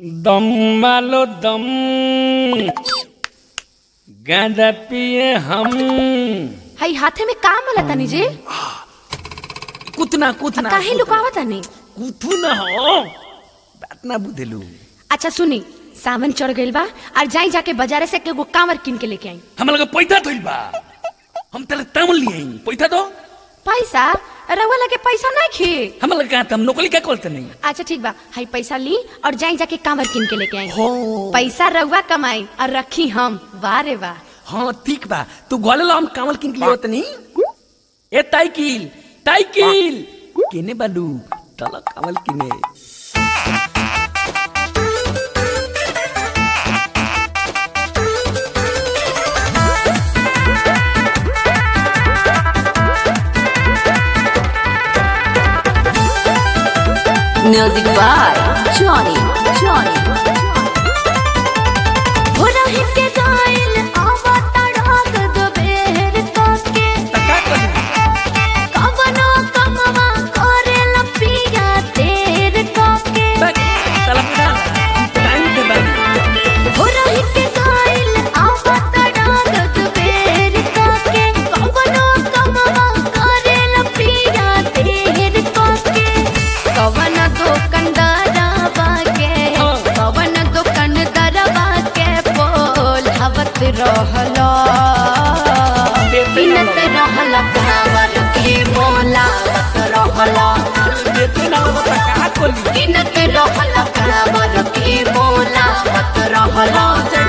दम मालो दम गांजा पिए हम हई हाथे में का मला तनी जी कुतना कुतना काहे लुकावा तनी कुथू न हो बात ना बुझेलू अच्छा सुनी सावन चढ़ गइल बा और जाई जाके बाजारे से एगो कांवर किन के लेके आई हम लगे पैसा थइल बा हम तेरे तामल लिए पैसा दो पैसा रउआ लगे पैसा नहीं खे हम लगे कहा हम नौकरी क्या करते नहीं अच्छा ठीक बा हई पैसा ली और जाई जाके कांवर किन के लेके आई हो पैसा रउआ कमाई और रखी हम वाह रे वाह हाँ ठीक बा तू गोले लो हम कामल किन के लिए होते नहीं ए ताइकिल ताइकिल केने बालू चलो कामल किने Music by Johnny. Johnny. हो रही के गाइल आवा तड़ाक दोबेर तके तका कर कवनो कमवा करेला पिया तेर तके चला पूरा टाइम दे बालू हो रही के गाइल आवा तड़ाक दोबेर तके कवनो कमवा करेला पिया तेर तके कवन दुकानदारवा के हाँ। कवन दुकानदारवा के बोल हवत रहला बिनत रहला कावर के बोलावत रहला देते ना वो तका कोली बिनत रहला कावर के बोलावत रहला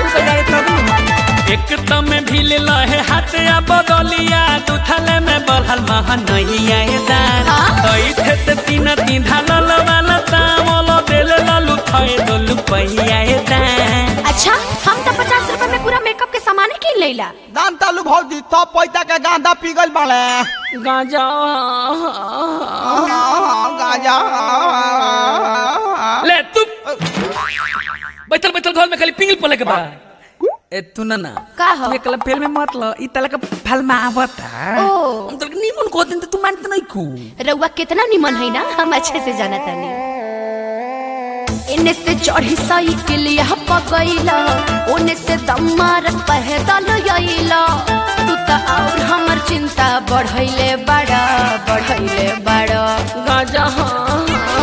एक तम भी ले लहे हाथ या बदलिया दुथले में बढ़ल महा नहीं आए दान हाँ? कई थे ते तीन तीन ढालल वाला तामल देल लालू थए दोलू पहिया ए दान अच्छा हम तो पचास रुपए में पूरा मेकअप के सामान किन लेला दान तालू भौजी तो पैसा के गांधा पिघल बाड़े गांजा गांजा ले तू बैठल बैठल घर में खाली पिंगल पले के बा ए तू ना ना का हो? तू एकला फेल में मत ल ई तला का फल में आवता ओ। हम तो नीमन को दिन तू मानत नहीं खू रउआ कितना निमन है ना हम अच्छे से जाना तानी इन्ने से चढ़ी साइकिल यह पगैला ओने से दम मार पैदल आइला तू तो और हमर चिंता बढ़ैले बड़ा बढ़ैले बड़ा गांजा हाँ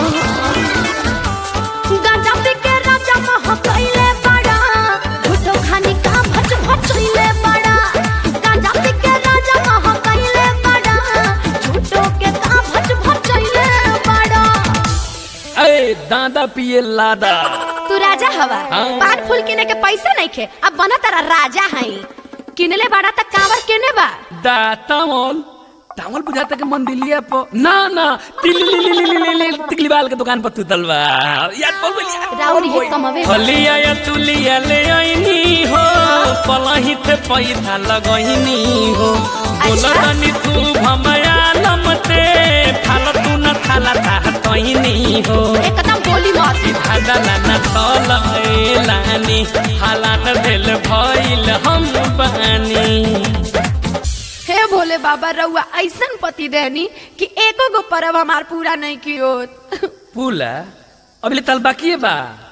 गांजा पी के राजा मह कैले बड़ा झूठो खानी का भच भचैले बड़ा गांजा पी के राजा मह कैले बड़ा झूठो के का भच भचैले बड़ा ए दादा पिए लादा तू राजा हवा हाँ। पान फूल किने के पैसा नहीं खे अब बना तारा राजा हई किनले बड़ा त कावर केने बा दा तामल तामल बुझाता के मंदिलिया प ना ना तिली ली ली ली ली ली टिकली बाल के दुकान पर तू तलवा याद बोल बोल याद राउर ये कमवे हलिया या तुलिया ले आईनी हो पलही थे पैसा लगईनी हो बोला अच्छा। तनी तू भमया नमते थाल तू न थाला ता तईनी हो एकदम बोली मत धादला न तल लानी हालात भेल भइल हम बानी हे भोले बाबा रउआ ऐसन पति देनी कि एको गो परब हमार पूरा नहीं कियो पुला अभी तल बाकी बा